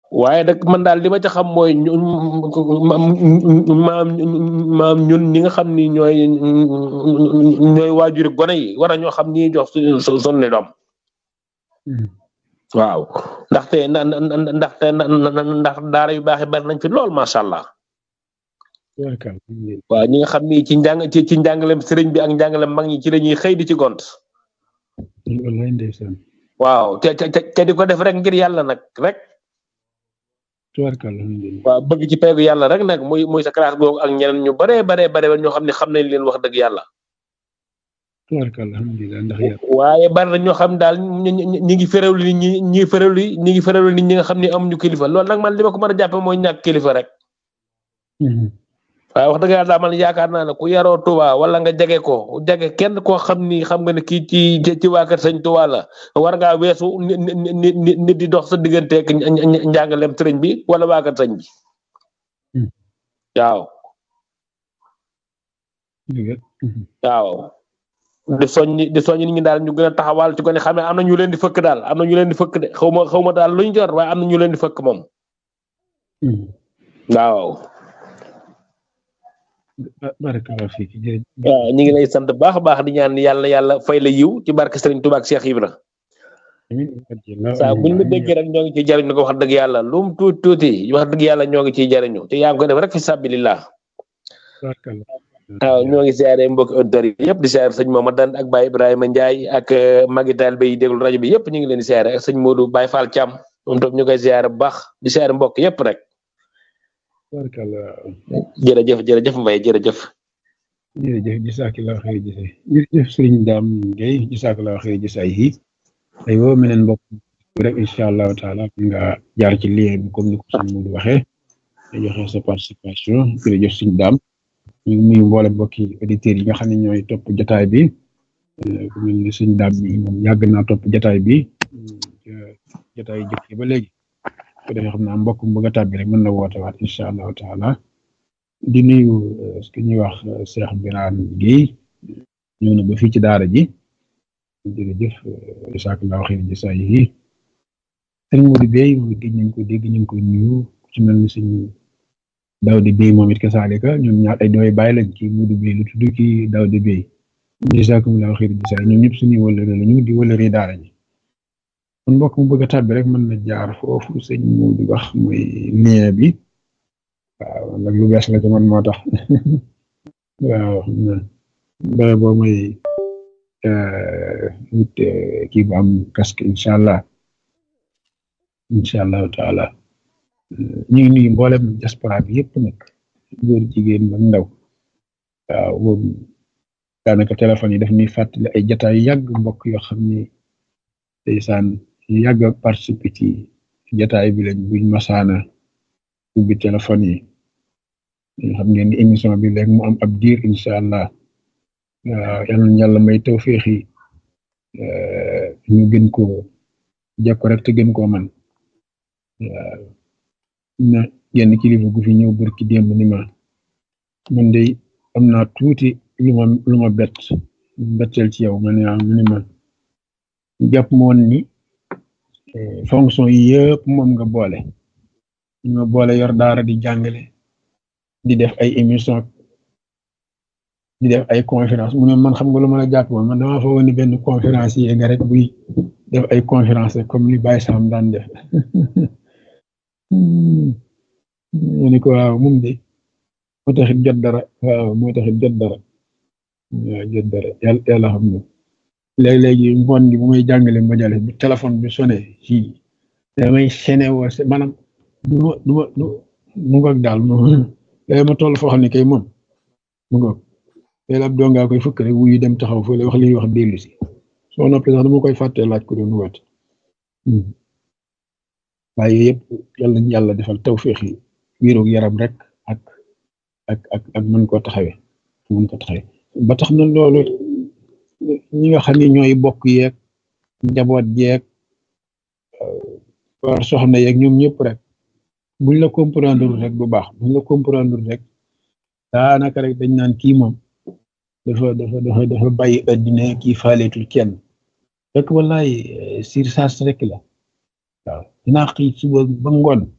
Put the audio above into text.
waaye nag man daal li ma ca xam mooy ñu maam maam ñun ñi nga xam ni ñooy ñooy waajuri gone yi war a ñoo xam ni jox suñu suñu doom waaw ndaxte na ndaxte ndax daara yu baax yi bari nañ fi lool macha allah. waaw ñi nga xam ni ci njàng ci ci njàngalem sëriñ bi ak njàngalem mag ñi ci la ñuy xëy di ci gont. waaw te te te di ko def rek ngir yàlla nag rek. waaw bëgg ci peegu yàlla rek nag muy muy sa classe googu ak ñeneen ñu baree baree bare ñoo xam ne xam nañ leen wax dëgg yàlla. waaye bari na ñoo xam daal ñi ñi ngi féréwlu nit ñi ñi féréwlu ñi ngi féréwlu nit ñi nga xam ne amuñu kilifa loolu nag man li ma ko mën a jàppe mooy ñàkk kilifa rek. waaye wax dëgg yàlla daal man yaakaar naa ne ku yaroo Touba wala nga jege ko jege kenn koo xam ni xam nga ne kii ci ci waa kër sëñ Touba la war ngaa weesu nit nit di dox sa digganteeg njàngalem sëriñ bi wala waa kër sëñ bi waaw. waaw. di soññi di soññi nit ñi daal ñu gën a taxawal ci ko ne xam ne am na ñu leen di fëkk daal am na ñu leen di fëkk de xaw ma xaw ma daal luñ jor waaye am na ñu leen di fëkk moom. waaw. barakallahu fiik jërëjëf waaw ñu ngi lay sant baax a baax di ñaan yàlla yàlla fay la yiw ci barke Serigne Touba ak Cheikh Ibra saa buñ la déggee rek ñoo ngi ciy jariñu ko wax dëgg yàlla lu mu tuuti tuuti wax dëgg yàlla ñoo ngi ciy jariñu te yaa ngi ko def rek fi sabilillah waaw ñoo ngi siyaare mbokki auditeurs yi yëpp di siyaare sëñ Mamadou ak Baye Ibrahima Ndiaye ak magi taalibe yi déglu rajo bi yëpp ñu ngi leen di siyaare ak sëñ Modou Baye Fall Thiam moom tam ñu koy siyaare bu baax di siyaare mbokk yëpp rek jërëjëf jërëjëf Mbaye jërëjëf. jërëjëf jazakallahu xayr jëse jërëjëf sëriñ Dame Gueye jazakallahu xayr jëse ay yi ay woo meneen mbokk rek incha allahu taala nga jaar ci lien bi comme ni ko sëñ Modou waxee nga joxe sa participation jërëjëf sëriñ Dame ñu ngi nuyu mboole mbokki auditeurs yi nga xam ne ñooy topp jotaay bi ku mel ni sëñ Dame bi moom yàgg naa topp jotaay bi jotaay jëkk yi ba léegi ko defee xam naa mbokk mu bëgg a tàbbi rek mën na woote waat incha allahu taala di nuyu ki ñuy wax Cheikh Birane Guèye ñëw na ba fii ci daara ji jërëjëf jazakallahu xayr jasaa yi sëñ Modou Bey moom it nañ ko dégg ñu ngi koy nuyu ku ci mel ni sëñ Daouda Bey moom it kasaalika ñoom ñaar ay dooy bàyyi lañ ci Modou Bey lu tudd ki Daouda Bey jazakumullahu xayr jasaa ñoom ñëpp suñuy wëllëre la ñu di wëllëre daara ji kon mbokk mu bëgg a tàbbi rek mën na jaar foofu sëñ Modou wax mooy lien bi waaw nag lu bees la ci man moo tax waaw bare boo mooy wut kii bu am casque incha allah incha allahu taala ñu ngi nuyu mboolem diaspora bi yëpp nag góor jigéen ak ndaw waaw boobu daanaka téléphone yi daf ñuy fàttali ay jataay yu yàgg mbokk yoo xam ni ndeysaan yàgg a participer ci jataay bi lañ buñ masaana ubbi téléphone yi xam ngeen ni émission bi léegi mu am ab diir incha allah waaw yal na yàlla may tawféex yi ñu gën koo jekko rek te gën koo man waaw na genn kilifa gu fi ñëw barki démb ni ma man de am naa tuuti lu ma lu ma bett betteel ci yow ma ne mu ni ma jàpp moon ni fonction yi yëpp moom nga boole ñu ma boole yor daara di jàngale di def ay émission di def ay conférence mu ne man xam nga lu ma la jàpp woon man damaa foog ni benn conférence yi nga rek buy def ay conférence comme ni Baye Sam daan def mu ni ko waaw moom de moo taxit jot dara waaw moo taxit jot dara waaw jot dara yàlla yàlla xam na léegi-léegi ngoon gi bu may jàngale majale bu téléphone bi sonné ci damay sene woo maanaam du ma du ma du mu ngoog daal léegi ma toll foo xam ne kay moom mu ngoog léegi ab doo ngaa koy fëkk rek wuyu dem taxaw fële wax li ñuy wax dellu si soo noppee sax dama koy fàttee laaj ko doon woote waaye yëpp yàlla nañu yàlla defal tawféex yi wéeroog yaram rek ak ak ak ak mën koo taxawee mën ko taxawee ba tax na loolu ñi nga xam ne ñooy bokk yeeg njaboot yeeg war soxna yeeg ñoom ñëpp rek buñ la comprendre rek bu baax buñ la comprendre rek daanaka rek dañ naan kii moom dafa dafa dafa dafa bàyyi addina kii faaleetul kenn rek wallaay sir saas rek la waaw dinaa xëy suba ba ngoon